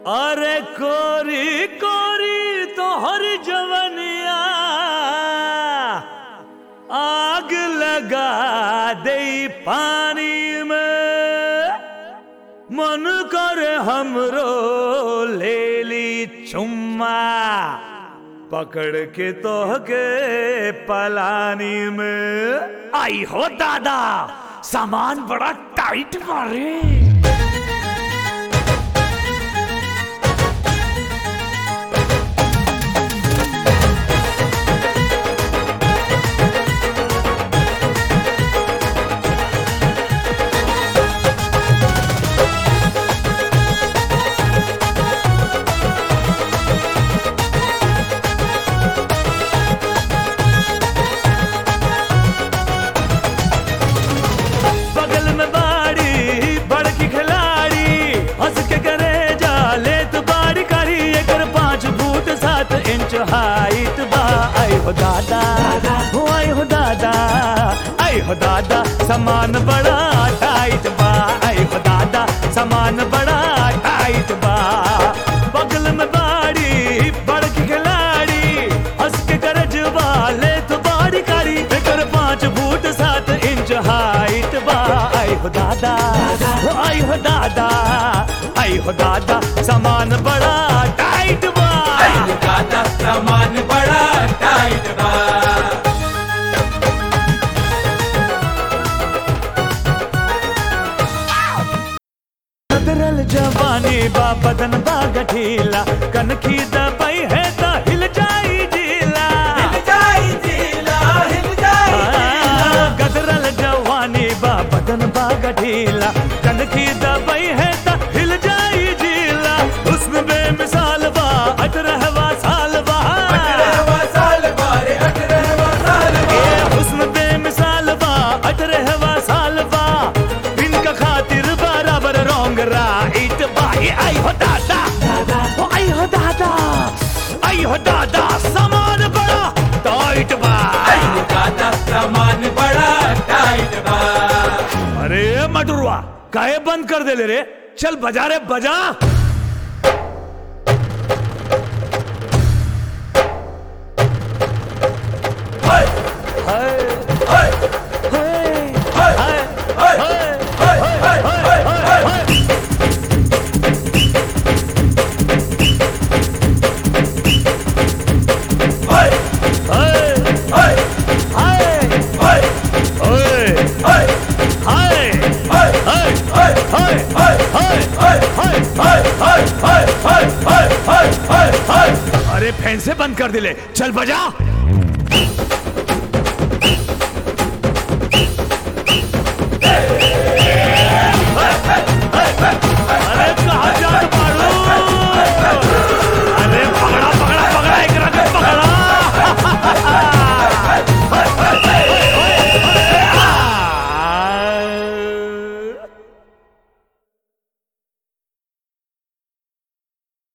अरे कोरी कोरी तोहर जवनिया आग लगा दे पानी में मन कर हमरो ले ली चुम्मा पकड़ के तोहके पलानी में आई हो दादा सामान बड़ा टाइट मारे बगल में बाड़ी बड़की खिलाड़ी हंस के करे जाले तो बाड़ी करी एकर पाँच फुट सात इंच हाइट बा आई हो दादा हो आई हो दादा आई हो दादा सामान बड़ा टाइट बा आई हो दादा सामान बड़ा टाइट बा बगल में बाड़ी बड़की खिलाड़ी हंस के करे जवाले तो बाड़ी करी एकर पाँच फुट सात इंच हाइट बा आई हो दादा हो आई हो दादा आई हो दादा सामान बड़ा टाइट बा दादा सामान बड़ा टाइट बा कदरल जवानी बा बदन बा गठीला कनखी दबाई है ता हिल जाई जीला हिल जाई जिला हिल जाई आ, गदरल जवानी बा बदन बा गठीला कनखी दबाई है ता हिल जाई जीला हुस्न बेमिसाल बा अटरहवा साल बा अठारहवां साल बारे अठारहवां साल ए हुस्न बेमिसाल बा अटरहवा साल बा इनका खातिर बराबर रोंग राइट बा ए आई हो दादा ओ आई हो दादा आई हो दादा सामान बड़ा टाइट बा दादा सामान बड़ा टाइट बा अरे मटुरवा काहे बंद कर दे ले रे चल बजा रे बजा हाय हाय, हाय हाय, हाय हाय, हाय हाय, हाय हाय हाय हाय हाय हाय, हाय हाय, हाय हाय, हाय हाय, हाय हाय, हाय हाय, हाय हाय, हाय हाय। हाय हाय हाय हाय हाय हाय हाय हाय अरे फैन से बंद कर दिले चल बजा